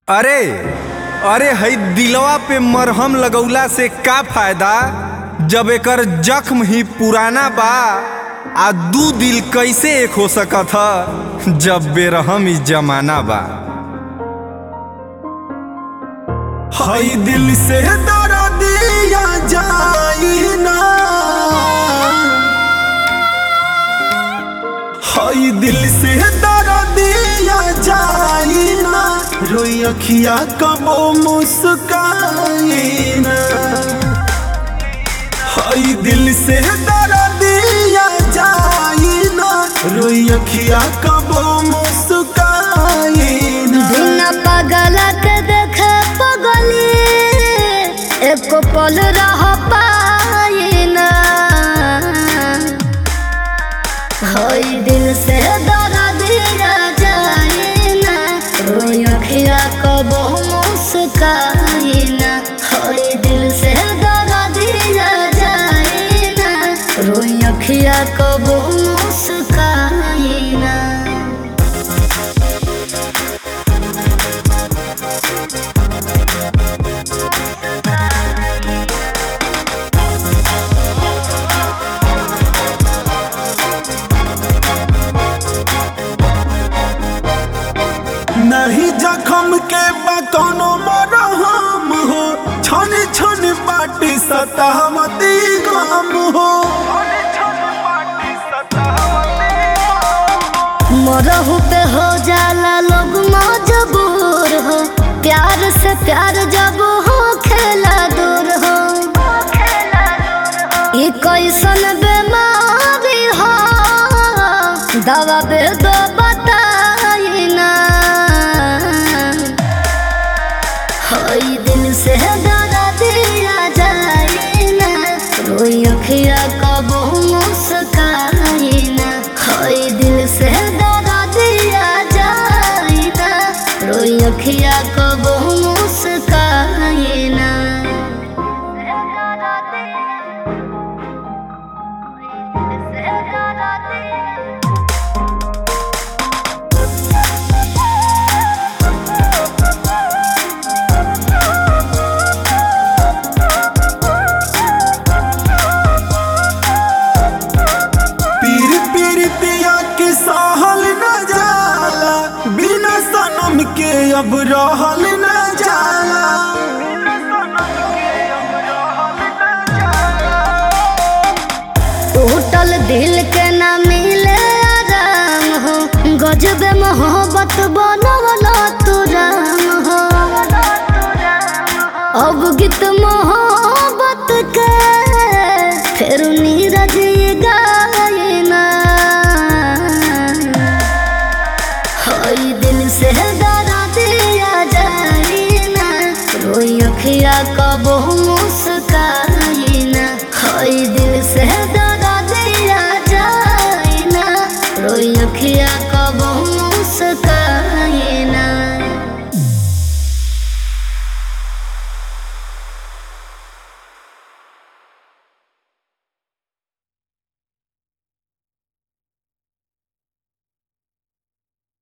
अरे अरे हई दिलवा पे मरहम लगौला से का फायदा जब एकर जख्म ही पुराना बा आ दू दिल कैसे एक हो सकत ह जब बेरहम ही जमाना बा हई दिल से दरा दिया जाई ना हई दिल से दरा दिया जाई ना रोई अखिया कबो मुस्काई ना हई दिल से दरा दिया जाई ना रोई अखिया कबो मुस्काई ना बिना पागल के देखे पगली एको पल रह पाई ना हई दिल से दरा दिया जाए ना रोई अखिया कबो मुस्काई ना हई दिल से दरा दिया जाए ना रोई अखिया कबो मुस्काई ना नहीं जखम के बा कोनो मरहम हो छन छन बाटी सतावती गम हो मरहू पे हो जाला लोग मजबूर हो प्यार से प्यार जब हो खेला दूर हो ई कैसन बीमारी हो दवा बे दो बताई ना हई दिल से डरा दिया जाए ना रोई अखिया कबो मुस्काई ना हई दिल से डरा दिया जाए ना रोई अखिया कबो मुस्काई ना पीर पीर पिया के सहल न जाला बिना सनम के अब रहल न जाला टूटल दिल के ना मिले आराम हो गजब मोहब्बत